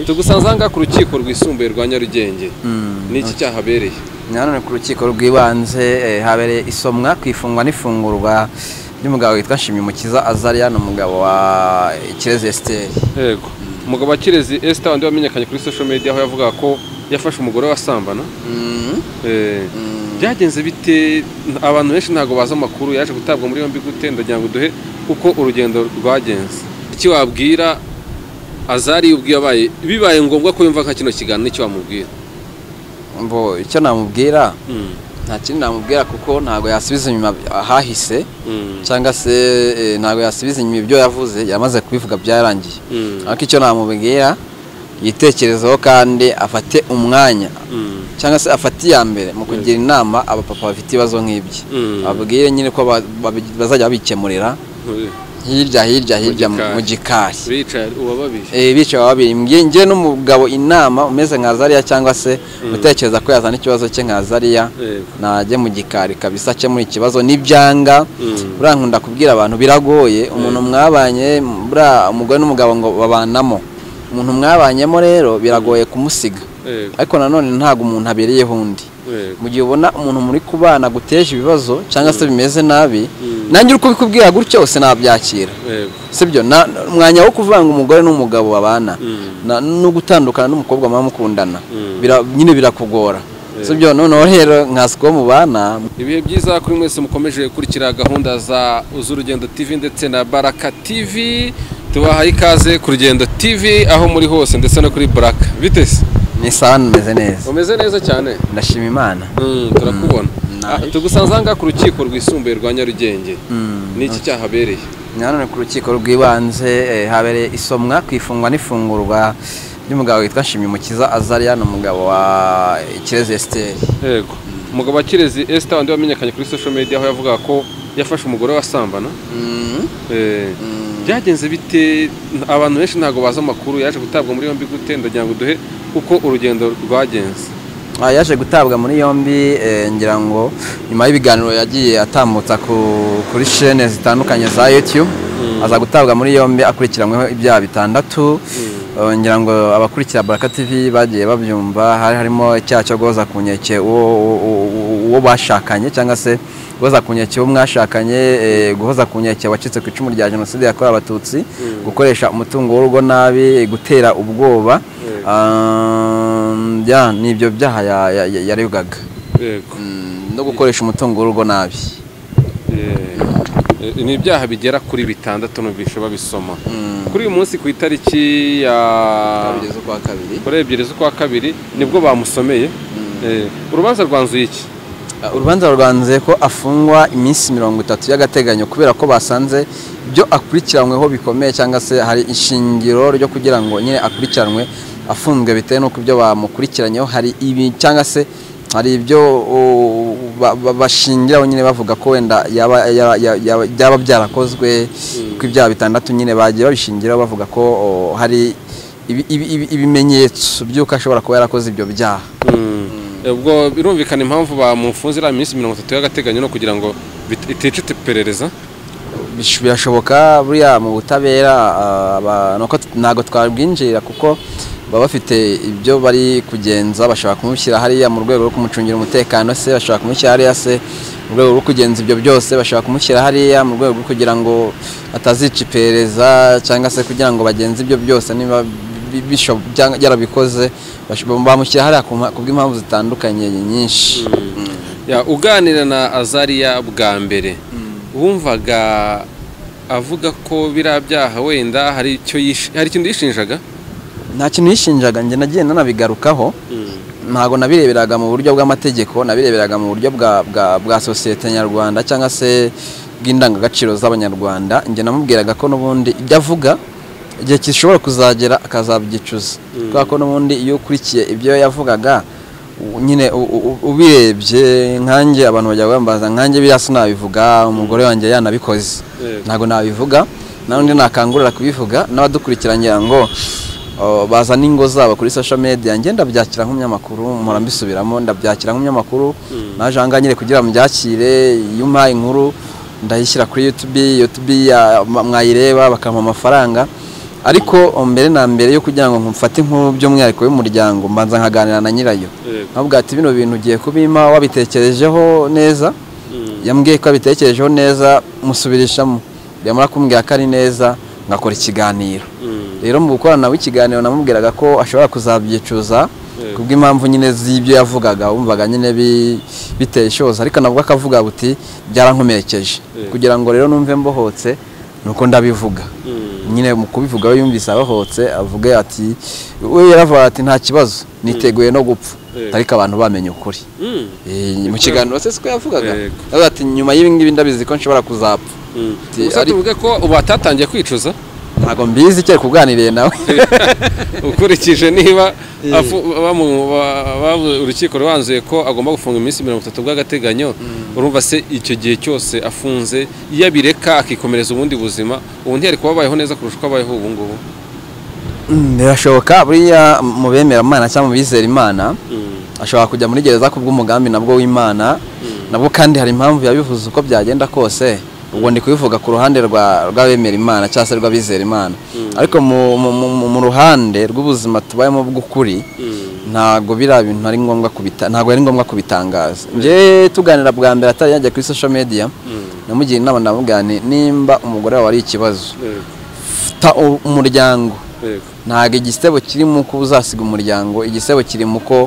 tugusanzanga ku rukiko rwisumbuye rwa nyarugenge ni iki cyahabereye nanone ku rukiko rw'ibanze eh, habereye isomwa ku ifungwa n'ifungurwa ry'umugabo witwa nshimyumukiza azariya ni umugabo wa kirezi esiteri yego umugabo wa kirezi esita wandi wamenyekanye kuri social media aho yavugaga ko yafashe umugore wasambana Eh, byagenze bite abantu benshi ntabwo bazi amakuru yaje gutabwa muri yombi gute ndagira ngo duhe uko urugendo rwagenze iki wabwira azari ubwiye abaye bibaye ngombwa ko yumva nka kino kiganiro icyo wamubwira mbo icyo namubwira Mm, nta kindi namubwira kuko ntabwo yasubiza inyuma ahahise mm, cyangwa se eh, ntabwo yasubiza inyuma ibyo yavuze yamaze kubivuga byarangiye mm, ariko icyo namubwira yitekerezeho kandi afate umwanya mm, cyangwa se afate iya mbere mu kugira inama abapapa bafite ibibazo nk'ibyo mm. babwire nyine ko ba- babi- bazajya babikemurira hirya hirya hirya mu- gikari. mu gikari bicaye uwababije Eh, bicaye babiri Nge- nge n'umugabo inama umeze nka zariya cyangwa se utekereza ko yazana ikibazo cye nka zariya Yego. najye mu gikari kabisa akemura ikibazo n'ibyanga Mm. urankunda kubwira abantu biragoye umuntu mwabanye buriya umugore n'umugabo ngo babanamo umuntu mwabanyemo rero biragoye kumusiga Yego, ariko nanone ntabwo umuntu abereyeho undi yego. mu gihe ubona umuntu muri kubana guteje ibibazo cyangwa se bimeze nabi Mm. nanjye uri kubikubwira gutyo se nabyakira Yego. sibyo na umwanya wo kuvuga ngo umugore n'umugabo babana Mm. na- no gutandukana n'umukobwa muba mukundana Mm. bira- nyine birakugora Yeah. sibyo noneho rero nkasiko mubana ibihe byiza kuri mwese mukomeje gukurikira gahunda za z'urugendo tv ndetse na baraka tv tubahaye ikaze ku rugendo tv aho muri hose ndetse no kuri baraka bitese ni sawa nimeze neza umeze neza cyane ndashima imana Mm, turakubona Ah, tugusanzanga ku rukiko rwisumbuye rwa nyarugenge Mm. ni iki cyahabereye nanone ku rukiko rw'ibanze eh, habereye isomwa ku ifungwa n'ifungurwa ry'umugabo witwa nshimyumukiza azariya ni umugabo wa kirezi esiteri yego umugabo wa kirezi esita wandi wamenyekanye kuri social media aho yavugaga ko yafashe umugore wasambana Eh, byagenze bite abantu benshi ntabwo bazi amakuru yaje gutabwa muri yombi gute ndagira ngo duhe uko urugendo rwagenze Ah, yaje gutabwa muri yombi eh, ngira ngo nyuma y'ibiganiro yagiye atambutsa ku- kuri shene zitandukanye za youtube aza gutabwa muri yombi akurikiranyweho ibyaha bitandatu Eh, ngira ngo abakurikira baraka tv bagiye babyumva hari harimo icyaha cyo guhoza ku nkeke uwo uwo- uwo- uwo bashakanye cyangwa se guhoza ku nkeke uwo mwashakanye eh, guhoza ku nkeke wacitse ku icumu rya jenoside yakorewe abatutsi gukoresha umutungo w'urugo nabi gutera ubwoba Mm. Um, ya ni ibyo byaha ya- ya- ya- yaregaga yego Mm, no gukoresha umutungo w'urugo nabi Eh, eh, ni ibyaha bigera kuri bitandatu numvishe babisoma Mm. kuri uyu munsi ku itariki ya Kugeza ukwa kabiri kuri ebyiri z'ukwa kabiri nibwo bamusomeye Eh, urubanza rwanzuye iki Uh, urubanza rwanze ko afungwa iminsi mirongo itatu y'agateganyo kubera ko basanze ibyo akurikiranyweho bikomeye cyangwa se hari ishingiro ryo kugira ngo nyine akurikiranwe afunzwe bitewe n'uko ibyo bamukurikiranyeho hari ibi cyangwa se hari ibyo uh, ba- ba- bashingiraho nyine bavuga ko wenda yaba- yaba- yaba- byaba byarakozwe ko ibyaha bitandatu nyine bagiye babishingiraho bavuga ko uh, hari ibi- ibi- ibi- ibimenyetso by'uko ashobora kuba yarakoze ibyo byaha Eh, ubwo birumvikana impamvu bamufunze iriya minsi mirongo itatu y'agateganyo no kugira ngo bit- iticita iperereza Bish- birashoboka buriya mu butabera ah, aba- nuko t- ntabwo twabwinjirira kuko baba bafite ibyo bari kugenza bashobora kumushyira hariya mu rwego rwo kumucungira umutekano se bashobora kumushyira hariya se mu rwego rwo kugenza ibyo byose bashobora kumushyira hariya mu rwego rwo kugira ngo atazica iperereza cyangwa se kugira ngo bagenze ibyo byose niba bi- bisho- byanga- byarabikoze bash- bamushyira hariya ku mpa- ku bw'impamvu zitandukanye nyinshi Ya, uganira na azariya bwa mbere wumvaga avuga ko biriya byaha wenda hari icyo yish- hari ikintu yishinjaga nta kintu yishinjaga njye nagiye nanabigarukaho ntabwo nabireberaga mu buryo bw'amategeko nabireberaga mu buryo bwa bwa, bwa sosiyete nyarwanda cyangwa se bw'indangagaciro z'abanyarwanda njye namubwiraga ko n'ubundi ibyo avuga igihe gishobora kuzagera akazabyicuza kubera ko n'ubundi iyo ukurikiye ibyo yavugaga u- nyine u- u- u- ubirebye nkanjye abantu bajya bambaza nkanjye biriya sinabivuga umugore wanjye yanabikoze Yego. ntabwo nabivuga n'undi nakangurira kubivuga n'abadukurikiranye ngo oh, bazana ingo zabo kuri social media njye ndabyakira nk'umunyamakuru mpora mbisubiramo ndabyakira nk'umunyamakuru naje aha ngaha nyine kugira mbyakire iyo umpaye inkuru ndayishyira kuri youtube youtube ya- ma- mwayireba bakampa amafaranga ariko mbere na mbere yo kugira ngo mfate inkuru by'umwihariko y'umuryango mbanza nkaganira na nyirayo Yego. nkavuga ati bino bintu ugiye kubimpa wabitekerejeho neza Mm. yambwiye ko abitekerejeho neza musubirishamo yamara kumbwira ko ari neza ngakora ikiganiro Mm. rero mu gukorana nawe ikiganiro namubwiraga ko ashobora kuzabyicuza Yego. kubw'impamvu nyine z'ibyo yavugaga wumvaga nyine bi- biteye ishoza ariko nabwo akavuga buti byarankomerekeje Yego. kugira ngo rero numve mbohotse nuko ndabivuga Mm. nyine mu kubivuga we yumvise abohotse avuga ati we yaravuga ati nta kibazo niteguye no gupfa Yego. ariko abantu bamenye ukuri Mm. Eh, mu kiganiro se siko yavugaga Yego. avuga ati nyuma y'ibi ngibi ndabizi ko nshobora kuzapfa Mm. Ati, Gusa ariko- tuvuge ko ubu atatangiye kwicuza ntabwo mbizi cyari kuganiriye nawe ukurikije niba afu- bamu- ba- ba- urukiko rwanzuye ko agomba gufunga iminsi mirongo itatu bw'agateganyo urumva se icyo gihe cyose afunze iyo abireka akikomereza ubundi buzima ubu ntiyari kuba abayeho neza kurusha uko abayeho ubu ngubu Mm, birashoboka buriya mu bemera imana cyangwa mu bizera imana ashobora kujya muri gereza kubw'umugambi nabwo w'imana nabwo kandi hari impamvu yabivuze uko byagenda kose ubwo ndi kubivuga ku ruhande rwa rw'abemera imana cyangwa se rw'abizera imana ariko mu- mu- mu- mu ruhande rw'ubuzima tubayemo bw'ukuri ntabwo biriya bintu ari ngombwa kubita ntabwo ari ngombwa kubitangaza njye tuganira bwa mbere atari yajya kuri social media namugira inama ndamubwira nti nimba umugore wawe ari ikibazo Yego, ta umuryango yego. ntabwo igisebo kiri mu ko uzasiga umuryango igisebo kiri mu ko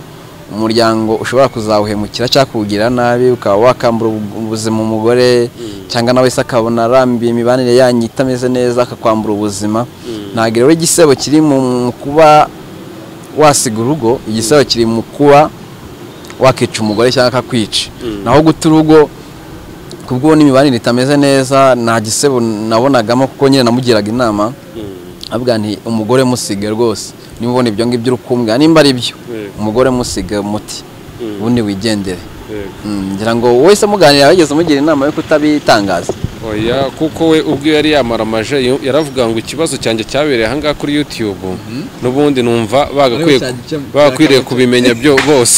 umuryango ushobora kuzawuhemukira cyangwa kuwugirira nabi ukaba wakambura ubu- ubuzima umugore cyangwa nawe se akabona arambiye imibanire yanyu itameze neza akakwambura ubuzima ntabwo rero igisebo kiri mu mu kuba wasiga urugo igisebo kiri mu kuba wakica umugore cyangwa akakwica Mm. naho guta urugo kubwo n'imibanire itameze neza nta gisebo nabonagamo kuko nyine namugiraga inama Mm. avuga nti umugore musige rwose niba ubona ibyo ngibyo uri kumbwira nimba ari byo Yego, umugore musige umuti Mm. ubundi wigendere yego. Mm, ngira ngo wese muganira wigeze umugira inama yo kutabitangaza oya kuko we ubwe yari yamara amaje yo- yaravuga ngo ikibazo cyanjye cyabereye ahangaha kuri youtube n'ubundi numva bagakwiye Ariko cya- bagakwiriye kubimenya byo bose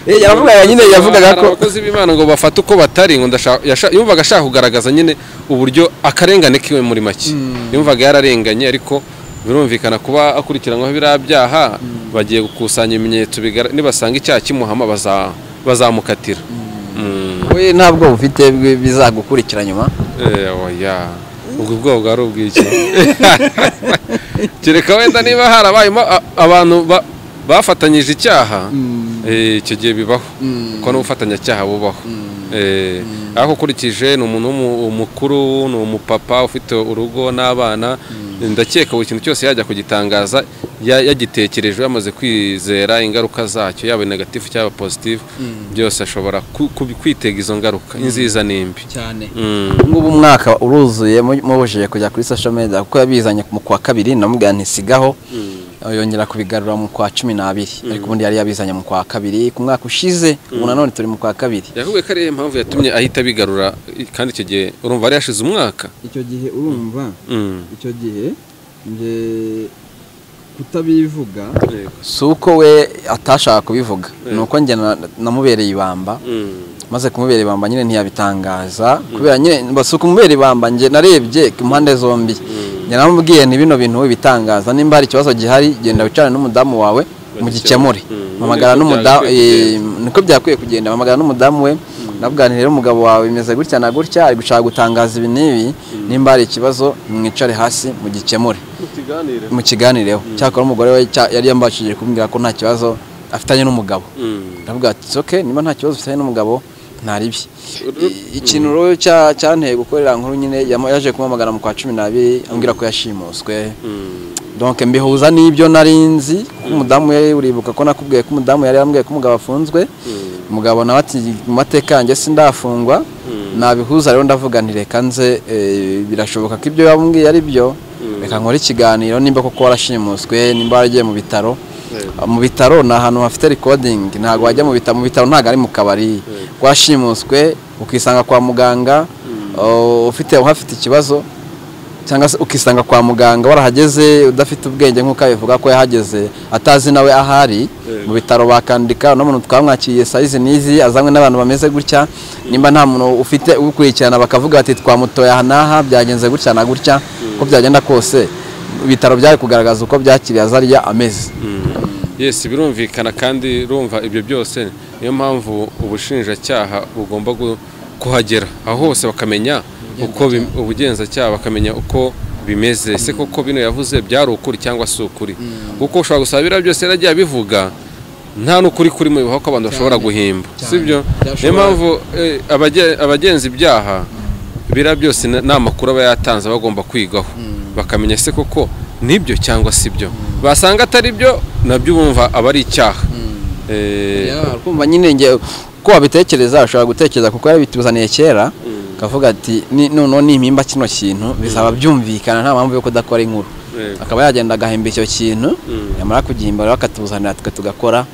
Eh, yaravugaga nyine yavugaga Hari ko abakozi b'imana ngo bafate uko batari ngo ndashaka yasha- yumvaga ashaka kugaragaza nyine uburyo akarengane kiwe muri make yumvaga yararenganye ariko birumvikana kuba akurikiranwaho biriya byaha bagiye gukusanya ibimenyetso bigara- nibasanga icyaha kimuhama baza- bazamukatira Mm. we nta bwoba ufite bwi- bizagukurikira nyuma Eh, oya ubwo bwoba bwari ubw'iki kereka wenda niba harabayemo a- abantu ba- bafatanyije icyaha eh, icyo gihe bibaho kuko n'ubufatanyacyaha bubaho Eh, ariko ukurikije ni umuntu w'umu- umukuru ni umupapa ufite urugo n'abana ndakeka buri kintu cyose yajya kugitangaza ya- yagitekereje yamaze kwizera ingaruka zacyo yaba negatifu cyangwa positifu byose ashobora ku- ku- kwitega izo ngaruka inziza n'imbi cyane Mm. ngubu umwaka uruzuye mu- mubujije kujya kuri social media kuko yabizanye mu kwa kabiri namubwira nti sigaho yongera kubigarura mu kwa cumi n'abiri ariko ubundi yari yabizanye mu kwa kabiri ku mwaka ushize ubu nanone turi mu kwa kabiri yakubwiye ko ariyo mpamvu yatumye ahita abigarura kandi icyo gihe urumva yari yashize umwaka icyo gihe urumva Mm. icyo gihe nje kutabivuga Yego. si uko we atashaka kubivuga ni uko njye na- namubereye ibamba Mm. maze kumubera ibamba nyine ntiyabitangaza kubera nyine basuka kumubera ibamba njye narebye ku mpande zombi njye namubwiye nti bino bintu bitangaza nimba hari ikibazo gihari genda wicarane n'umudamu wawe mugikemure Mm. mpamagara Niko n'umudamu byagakwiye eh, kugenda. niko byakwiye kugenda mpamagara n'umudamu we navuga nti rero umugabo wawe bimeze gutya na gutya ari gushaka gutangaza ibi n'ibi nimba hari ikibazo mwicare hasi mugikemure mu kiganireho cyakora umugore we cya- yari yambashije kumbwira ko nta kibazo afitanye n'umugabo Mm. ndavuga ati "It's okay niba nta kibazo ufitanye n'umugabo ntaribi ikintu rero cya- cyanteye gukorera nkuru nyine yama- yaje kumamagara mu kwa cumi n'abiri ambwira ko yashimuswe Mm. donc mbihuza n'ibyo nari nzi kuko umudamu we uribuka ko nakubwiye ko umudamu yari yambwiye ko umugabo afunzwe umugabo nawe ati mu mateka yanjye sindafungwa nabihuza rero ndavuga nti reka nze eh, birashoboka ko ibyo yambwiye ari byo reka nkore ikiganiro nimba koko warashimuswe nimba waragiye mu bitaro mu bitaro ni ahantu hafite recording ntabwo wajya mu bitaro mu bitaro ntabwo ari mu kabari washimuswe ukisanga kwa muganga uh, ufite uhafite ikibazo cyangwa se ukisanga kwa muganga warahageze udafite ubwenge nk'uko abivuga ko yahageze atazi nawe ahari Yego. mu bitaro bakandika uno muntu twamwakiriye sayizi n'izi azanywe n'abantu bameze gutya nimba nta muntu ufite ukurikirana bakavuga bati twamutoye aha n'aha byagenze gutya na gutya uko byagenda kose ibitaro byari kugaragaza uko byakiriye azariya ameze yesi birumvikana kandi rumva ibyo byose niyo mpamvu ubushinjacyaha bugomba gu- kuhagera aho hose bakamenya uko bi- ubugenzacyaha bakamenya uko bimeze se koko bino yavuze byari ukuri cyangwa si ukuri kuko ushobora gusaba biriya byose yaragiye abivuga nta n'ukuri kuri mu bibaho ko abantu bashobora guhimba sibyo niyo Byashobora- mpamvu eh, abage- abagenza ibyaha biriya byose na- ni amakuru aba yatanze bagomba kwigaho bakamenya se koko nibyo cyangwa si byo basanga atari byo nabyo bumva aba ari icyaha Eh, Yeah, kumva nyine nge ko wabitekereza ushobora gutekereza kuko yarabituzaniye kera akavuga ati "Ni- noneho nimpimba kino kintu bizaba byumvikana nta mpamvu yo kudakora inkuru Yego. akaba yagenda agahimba icyo kintu Mm. yamara kugihimba rero akatuzanira twe tugakora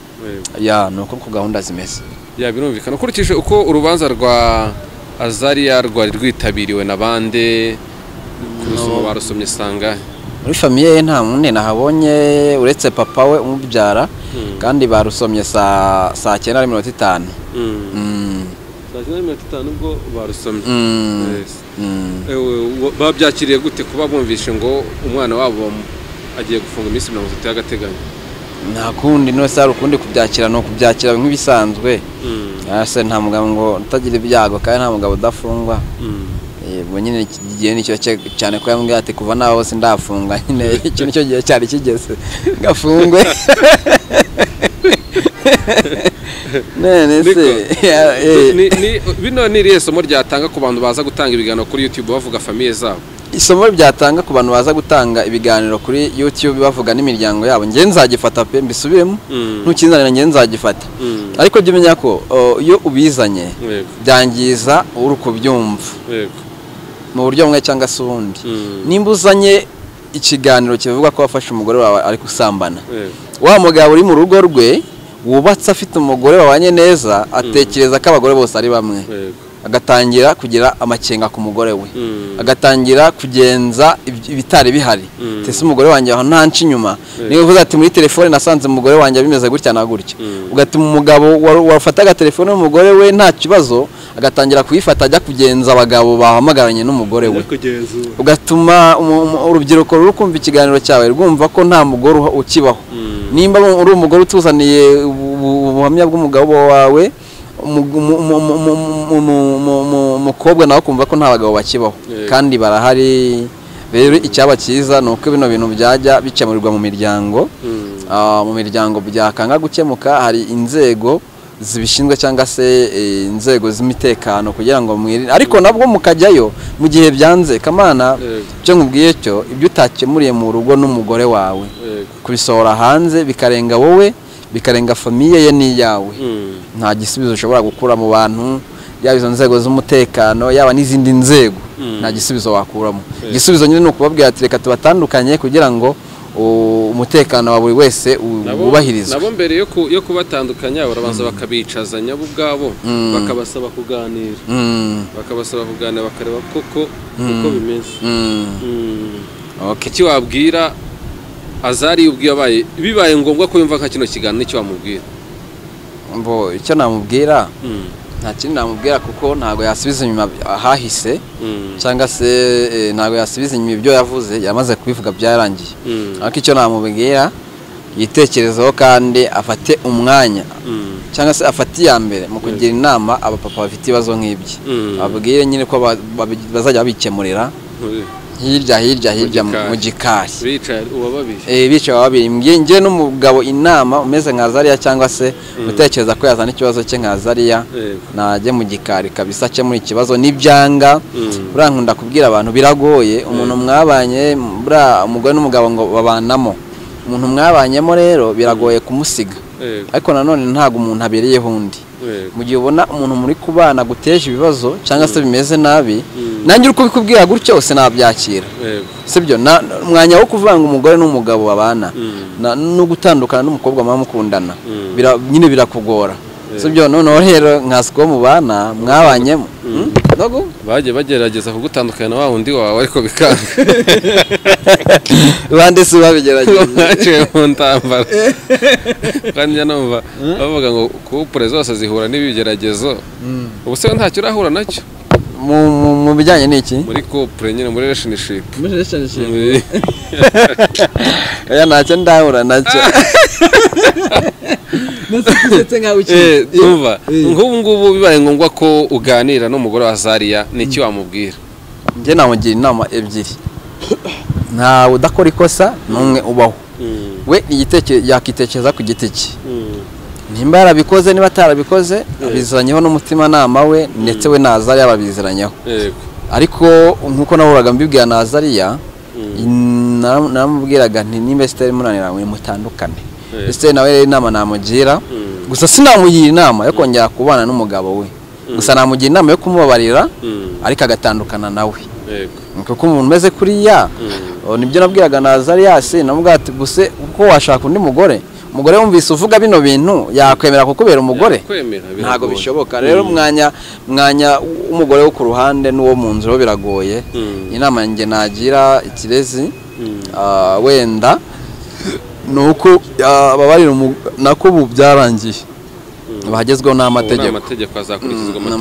Yego. ya ni uko uko gahunda zimeze ya birumvikana ukurikije uko urubanza rwa azariya rwari rwitabiriwe na bande ku rusumo barusomye sanga muri famiye ye nta munini nahabonye uretse papa we umubyara kandi barusomye saa saa cyenda na mirongo itanu Mm. saa cyenda na mirongo itanu ubwo barusomye Mm. Yes. Mm. Ewe, wa- babyakiriye gute kuba bumvishe ngo umwana wabo m- agiye gufunga iminsi mirongo itatu y'agateganyo nta kundi nose hari ukundi kubyakira ni ukubyakira nk'ibisanzwe Ah, se nta mugabo ngo utagira ibyago kandi nta mugabo udafungwa yego nyine iki gihe nicyo cye- cyane ko yambwira ati kuva nawe hose ndafunga nyine iki nicyo gihe cyari kigeze gafungwe none se Niko. ya- eh, Ni- ni- bino ni irihe somo ryatanga ku bantu baza gutanga ibiganiro kuri youtube bavuga famiye zabo isomo ryatanga ku bantu baza gutanga ibiganiro kuri youtube bavuga n'imiryango yabo njye nzagifata pe mbisubiremo Mm. ntukinzanira njye nzagifata Mm. ariko jya umenya ko o, iyo ubizanye Yego. byangiza uri kubyumva yego mu buryo bumwe cyangwa se ubundi Mm. nimba uzanye ikiganiro kivuga ko wafashe umugore wawe ari gusambana yego wa mugabo uri mu rugo rwe wubatse afite umugore babanye neza atekereza ko abagore bose ari bamwe yego agatangira kugira amakenga ku mugore we Mm. agatangira kugenza iby- ibitari bihari Mm. ese umugore wanjye aho ntanca inyuma niba uvuze ati muri telefone nasanze umugore wanjye bimeze gutya na gutya Mm. ugatuma umugabo waru- wafataga telefone y'umugore we nta kibazo agatangira kuyifata ajya kugenza abagabo bahamagaranye n'umugore we kugenzura ugatuma umu- umu- urubyiruko ruri kumva ikiganiro cyawe rwumva ko nta mugore uha- ukibaho Mm. nimba uri- uri umugore utuzaniye ubu- ubu- ubuhamya bw'umugabo wawe umu- umu- umu- umu- umu- umu- umu- umu- umukobwa nawe kumva ko nta bagabo bakibaho Yego. kandi barahari rero icyaba cyiza ni uko bino bintu byajya bikemurirwa mu miryango Mm. Ah, mu miryango byakanga gukemuka hari inzego zibishinzwe cyangwa se eh, inzego z'umutekano kugira ngo mwirinde ariko nabwo mukajyayo mu gihe byanze kamana Yego. icyo nkubwiye cyo ibyo utakemuriye mu rugo n'umugore wawe yego kubisohora hanze bikarenga wowe bikarenga famiye ye n'iyawe Mm. nta gisubizo ushobora gukura mu bantu yaba izo nzego z'umutekano yaba n'izindi nzego Mm. nta gisubizo wakuramo Yeah. igisubizo nyine ni ukubabwira ati reka tubatandukanye kugira ngo u- umutekano wa buri wese u- Nabo- wubahirizwe nabo mbere yo ku- yo kubatandukanya barabanza bakabicazanya bo ubwabo bakabasaba kuganira Mm, bakabasaba kuganira bakareba koko uko bimeze mm, Mm. okay. iki wabwira azari ubwiye abaye bibaye ngombwa ko yumva nka kino kiganiro nicyo wamubwira Mbo, icyo namubwira Mm. nta kindi namubwira kuko ntabwo yasubiza inyuma ahahise Mm. cyangwa se eh, ntabwo yasubiza inyuma ibyo yavuze yamaze kubivuga byarangiye Mm. ariko icyo namubwira yitekerezeho kandi afate umwanya Mm. cyangwa se afate iya mbere mu kugira inama abapapa bafite ibibazo nk'ibyo Mm. babwire nyine ko ba- babi- bazajya babikemurira hirya hirya hirya mu- gikari. mu gikari bicaye uwababije Eh, bicaye babiri Nge- nge n'umugabo inama umeze nka zariya cyangwa se utekereza ko yazana ikibazo cye nka zariya Yego. najye mu gikari kabisa akemura ikibazo n'ibyanga Mm. buriya nkunda kubwira abantu biragoye umuntu mwabanye buriya umugore n'umugabo ngo babanamo umuntu mwabanyemo rero biragoye kumusiga Yego. ariko nanone ntabwo umuntu abereyeho undi Yego. mu gihe ubona umuntu muri kubana guteje ibibazo cyangwa se bimeze nabi Mm. nanjye uri kubikubwira gutyo se nabyakira Yego. sibyo na umwanya wo kuvanga umugore n'umugabo babana Mm. na- no gutandukana n'umukobwa muba mukundana Mm. Bira- nyine birakugora Yeah. sibyo noneho rero nkasiko mubana mwabanyemo Hmm? ntago bagiye bagerageza kugutandukanya na wa wundi wawe ariko bikanga bande si babigerageza baciwe mu ntambara kandi njya numva bavuga ngo kupure zose zihura n'ibigeragezo ubu se ntacyo urahura nacyo mu mu- mu bijyanye n'iki muri kupure nyine muri reshinishipu muri relationship oya ntacyo ndahura nacyo nasi usetse nkawe ukiri yumva Eh. nk'ubu ngubu bibaye ngombwa ko uganira n'umugore wa zariya ni iki wamubwira njye namugira inama ebyiri ntawe udakora ikosa n'umwe ubaho we igiteke- yakitekereza ku giti cye nimba yarabikoze niba atarabikoze abiziranyeho n'umutimanama we ndetse we naza yababiziranyeho yego ariko nk'uko nahoraga mbibwira nazariya nara- naramubwiraga nti nimba sitari munanira mwe mutandukane Eh. sitari nawe rero inama namugira Mm. gusa sinamugira inama yo kongera kubana n'umugabo we gusa namugira inama yo kumubabarira Mm. ariko agatandukana nawe yego kuko umuntu umeze kuriya o, nibyo nabwiraga nazariyasi namubwira ati gusa uko washaka undi mugore umugore wumvise uvuga bino bintu yakwemera kukubera umugore kwemera ntabwo bishoboka rero umwanya mwanya w'umugore wo ku ruhande n'uwo mu nzu rero biragoye Mm. inama njye nagira ikirezi Mm. ah, wenda ni uko ah, ababarira umu- nako ubu byarangiye bagezweho amategeko n'amategeko amategeko hazakurikizwa Mm,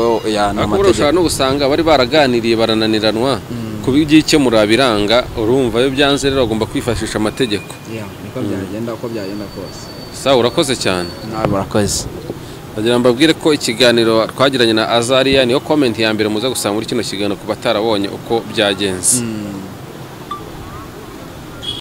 n'amategeko ya ni ariko buriya amategeko ushobora no gusanga bari baraganiriye barananiranwa ku by'ikemura biranga urumva iyo byanze rero bagomba kwifashisha amategeko Yeah, niko byagenda uko byagenda kose sawa urakoze cyane nawe murakoze bagira mbabwire ko ikiganiro twagiranye na azariya niyo komenti ya mbere muza gusanga muri kino kiganiro ku batarawonye uko byagenze Mm.